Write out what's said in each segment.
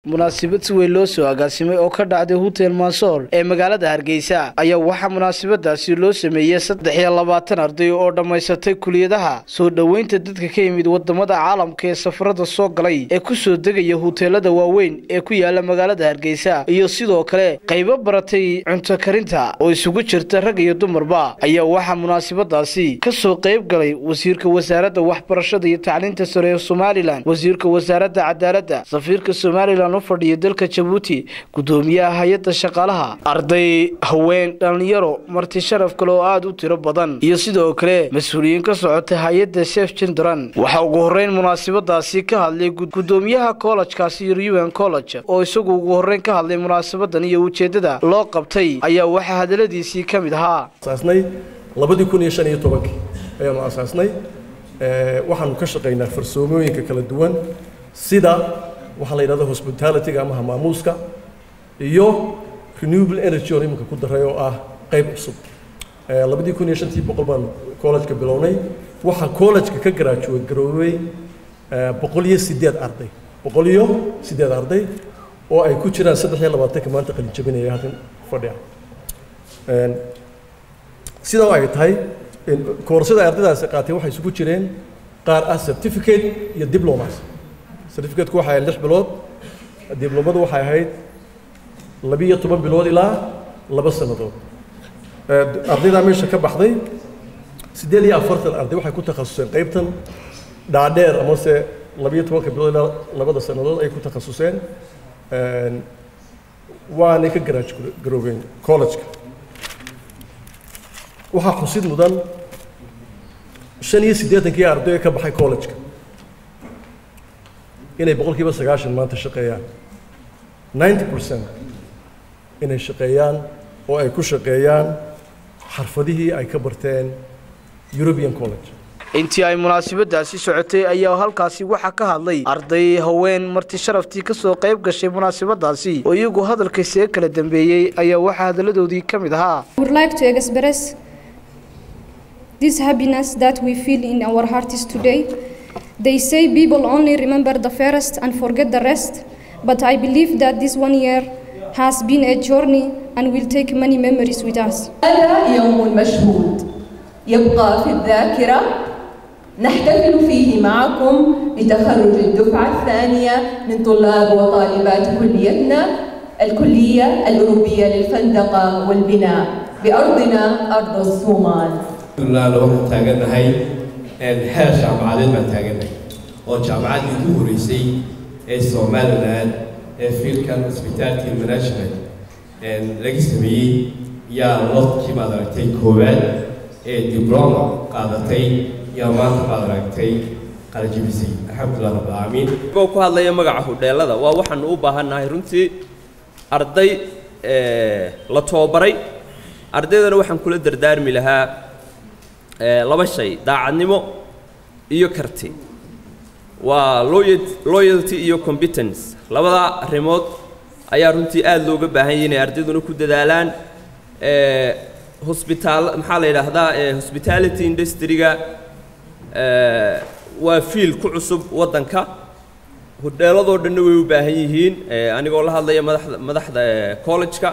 munaasabad si weyn loo soo agaasimay oo ka dhacday hotel mansoor ee magaalada hargeysa ayaa waxaa munaasabadaasi loo sameeyey saddex iyo labaatan arday oo dhammaysatay kuliyadaha soo dhoweynta dadka ka yimid wadamada caalamka ee safarada soo galay ee kusoo degaya huteelada waaweyn ee ku yaala magaalada hargeysa iyo sidoo kale qaybo baratay cunto karinta oo isugu jirta rag iyo dumarba ayaa waxaa munaasabadaasi kasoo qayb galay wasiirka wasaaradda waxbarashada iyo tacliinta sare ee somalilan wasiirka wasaaradda cadaaladda safiirka somalilan u fadhiya dalka jabuuti gudoomiyaha hay-adda shaqaalaha arday haween dhallinyaro marti sharaf kale oo aada u tiro badan iyo sidoo kale mas-uuliyiin ka socota hay-adda sef jindran waxaa ugu horreyn munaasabadaasi ka hadlay gudoomiyaha kollejkaasi ruan college oo isagu ugu horreyn ka hadlay munaasabadan iyo ujeeddada loo qabtay ayaa waxaa hadaladiisii ka mid ahaa asaasnay labadii kun iyo shan iyo tobankii ayaanu asaasnay waxaanu ka shaqaynaa farsoomooyinka kala duwan sida waxaa la yidhahda hospitalityga ama hamaamuuska iyo renewable energy oo iminka ku daray oo ah qayb cusub labadii kun iyo shantii boqol baanu college-ka bilownay waxaa college-ka ka garaajuway garoobay boqol iyo sideed arday boqol iyo sideed arday oo ay ku jiraan saddex iyo labaatanka maanta qalin jabinaya halkan fadhiya sidaa ay tahay koorsada ardaydaasi qaatay waxay isugu jireen qaar ah certificate iyo diplomas certificateku waxay ahayd lix bilood diblomadu waxay ahayd labiyo toban bilood ilaa laba sannadood ardaydaa meesha ka baxday siddeed iyo afartan arday waxay ku takhasuseen qaybtan dhaadheer amase labiyo tobanka bilood ilaa labada sannadood ay ku takhasuseen waanay ka garaaj garoobeen college-ka waxaa xusid mudan shan iyo siddeetankii arday ka baxay college-ka inay boqolkiiba sagaashan maanta shaqeeyaan ninety percent inay shaqeeyaan oo ay ku shaqeeyaan xarfadihii ay ka barteen european college intii ay munaasabadaasi socotay ayaa halkaasi waxaa ka hadlay arday haween marti sharaftii kasoo qayb gashay munaasabadaasi oo iyagu hadalkaisee kala dambeeyey ayaa waxaa hadaladoodii ka mid ahaa this happiness that we feel in our hearts today. They say people only remember the first and forget the rest, but I believe that this one year has been a journey and will take many memories with us. هذا يوم مشهود يبقى في الذاكرة نحتفل فيه معكم بتخرج الدفعة الثانية من طلاب وطالبات كليتنا الكلية الأوروبية للفندقة والبناء بأرضنا أرض الصومال ilaa waxaan taagannahay heer jaamacadeed baan taagannahay oo jaamacaddii ugu horreysay ee somaliland ee fiilkan hospitality management laga sameeyey yaa lodkii baad aragtay koowaad ee dibloma qaadatay yaa maanta baad aragtay qalajibisay alxamdulilah rabbilcaalamiin oo ku hadlaya magaca hudheelada waa waxaanu u baahannahay runtii arday la tababaray ardaydana waxaan kula dardaarmi lahaa laba shay daacadnimo iyo karti waa loyalty iyo competence labada arrimood ayaa runtii aada looga baahan yahay inay ardayduna ku dadaalaan hosbitaal maxaa la yidhaahdaa hospitality industry-ga waa fiil ku cusub waddanka hudheeladoo dhanna way u baahan yihiin anigoo la hadlaya madaxda madaxda college-ka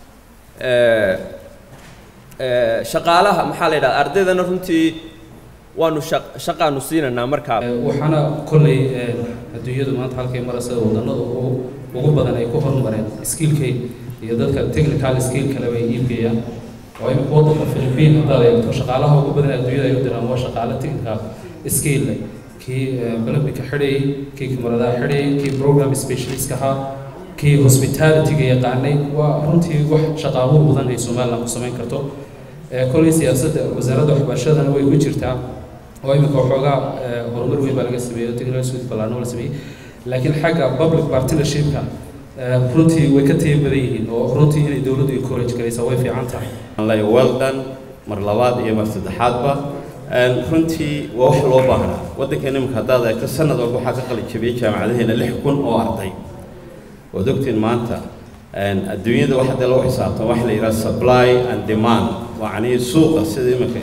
shaqaalaha maxaa la yidhahda ardaydana runtii waanu shaqaanu siinaynaa markaa waxaana kolley adduunyadu maanta halkay maraysa wadannada ugu badan ay ku horumareen skillkay iyo dadka technical skill kale bay iibgeeyaan oo imika waddanka philippine haddaad eegto shaqaalaha ugu badan adduunyada ay u diraan waa shaqaale technical skill leh kii olympica xidhayay kii kamaradaha xidhayay kii program specialist ahaa kii hospitalityga yaqaanay waa runtii wax shaqaabuur badan ay somaliland ku samayn karto kolley siyaasadda wasaaradda waxbarashadana way ku jirtaa oo imika waxoogaa horumar weyn baa laga sameeyey technology suite ballaarno la sameeyey laakiin xagga public partnershipka runtii way ka taya badan yihiin oo runtii inay dowladdu encourage garaysaa way fiican tahay well done mar labaad iyo mar saddexaadba runtii waa wax loo baahnaa waddankeena imika haddaad eegto sanad walba waxaa ka qalin jabiyey jaamacadaheena lix kun oo arday waad ogtiin maanta adduunyada waxa dee lagu xisaabtan waxa la yidhaha supply and demand macnihii suuqa sida iminka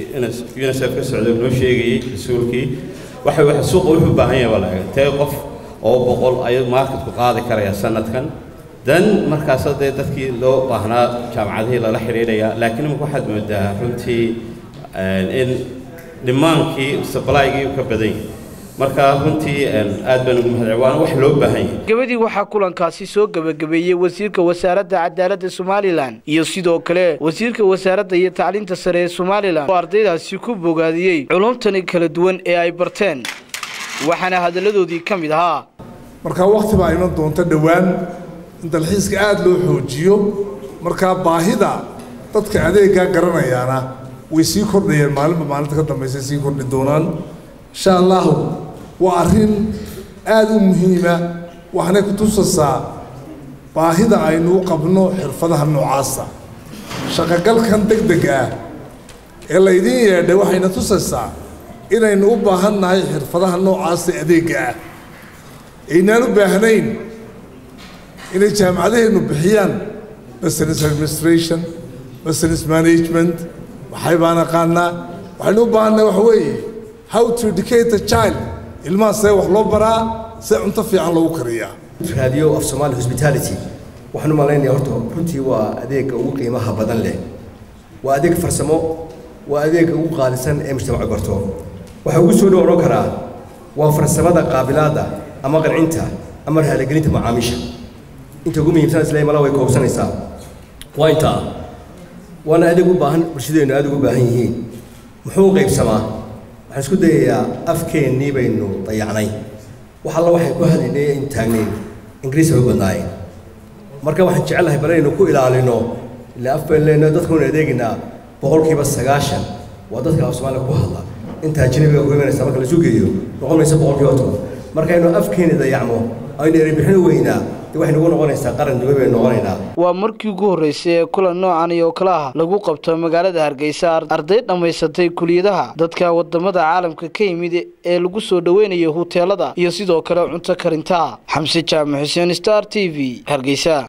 unicef ka socda noo sheegayey mas-uulkii waxa waxa suuqa wuxuu u baahan yahay baa la eega tee qof oo boqol ayuu marketku qaadi karaya sanadkan dan markaasa dee dadkii loo baahnaa jaamacadihii lala xidhiidhaya laakiin imika waxaad moodaa runtii in dhimaankii sablaygii u ka badan yahay marka runtii aad baan ugu mahadcel waana wax loo baahan yahay gabadii waxaa kulankaasi soo gebagabeeyey wasiirka wasaaradda cadaaladda somalilan iyo sidoo kale wasiirka wasaaradda iyo tacliinta sare ee somalilan oo ardaydaasi ku bogaadiyey culumtani kala duwan ee ay barteen waxaana hadalladoodii ka mid ahaa markaa wakhti baa iman doonta dhowaan in dalxiiska aada loo xoojiyo markaa baahida dadka adeeggaa garanayaana way sii kordhayeen maalinba maalinta ka dambaysa sii kordhi doonaan insha allahu waa arrin aada u muhiima waxaanay ku tusaysaa baahida aynu u qabno xirfadaha noocaasa shaqogalkan deg deg ah ee laydiin yeedhay waxayna tusaysaa inaynu u baahan nahay xirfadaha noocaasa adeegga ah aynaan u baahnayn inay jaamacadaheennu bixiyaan business administration business management waxay baan aqaanaa waxaynu u baahannahay waxa weeye how to educate a child ilmaha see wax loo baraa see cunto fiican loogu kariyaa radio of somali hospitality waxaan u malaynayaa horta runtii waa adeegga ugu qiimaha badan leh waa adeeg farsamo waa adeegga ugu qaalisan ee mujtamacu barto waxaa ugu soo dhow odhan karaa waa farsamada qaabilaadda ama qancinta ama raaligelinta macaamiisha inta ugu muhiimsan isla mala way koobsanaysaa waa intaa waana adeeg u baahan bulshadeennu aad ugu baahan yihiin muxuu qaybsamaa waxaan isku dayayaa afkeennii baynu dayacnay wax alla waxay ku hadlaynay aynu taagnayn ingiriis bay u badnaayeen marka waxaan jecelahay bal inaynu ku ilaalino ilaa af baynu leenahay dadkunu adeegaynaa boqolkiiba sagaashan waa dadka af soomaaliya ku hadla inta ajnabiga ku imanaysa marka la sugeeyo noqon maysa boqolkiiba toban markaynu afkeeni dayacno aynu erebixin weynaa dee waxay nagu noqonaysaa qaran duwe baynu noqonaynaa waa markii ugu horreysay ee kulan noocan iyo kale ah lagu qabto magaalada hargeysa arday dhammaysatay kuliyadaha dadka wadamada caalamka ka yimid ee lagu soo dhoweynayo huteelada iyo sidoo kale cunto karinta xamse jaamac xuseen star t v hargeysa